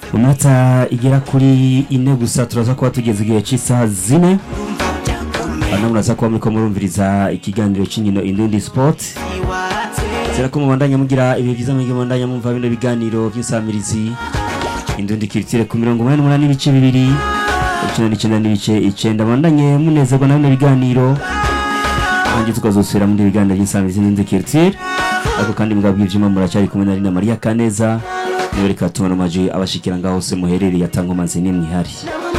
iminota igera kuri ine gusa turaza kuba tugeze igihe cy'isaha zine hano muraza kuba muriko murumviriza ikiganiro cy'inkino indundi sport zera ko mubandanya mugira ibihe byiza mwige mubandanya mumva bino biganiro by'insamirizi indundi kiritire ku mirongo umunani n'umunani n'ibice bibiri icyenda n'icyenda n'ibice icyenda mubandanye munezerwa na bino biganiro nanjye tukazosubira muri ibiganiro by'insamirizi indundi kiritire ariko kandi mugabwa ibyuma muracyari kumwe na Rina Maria Kaneza niwe reka tubona amaji abashikira ngaho hose muherereye atanga amazi n'imwe ihari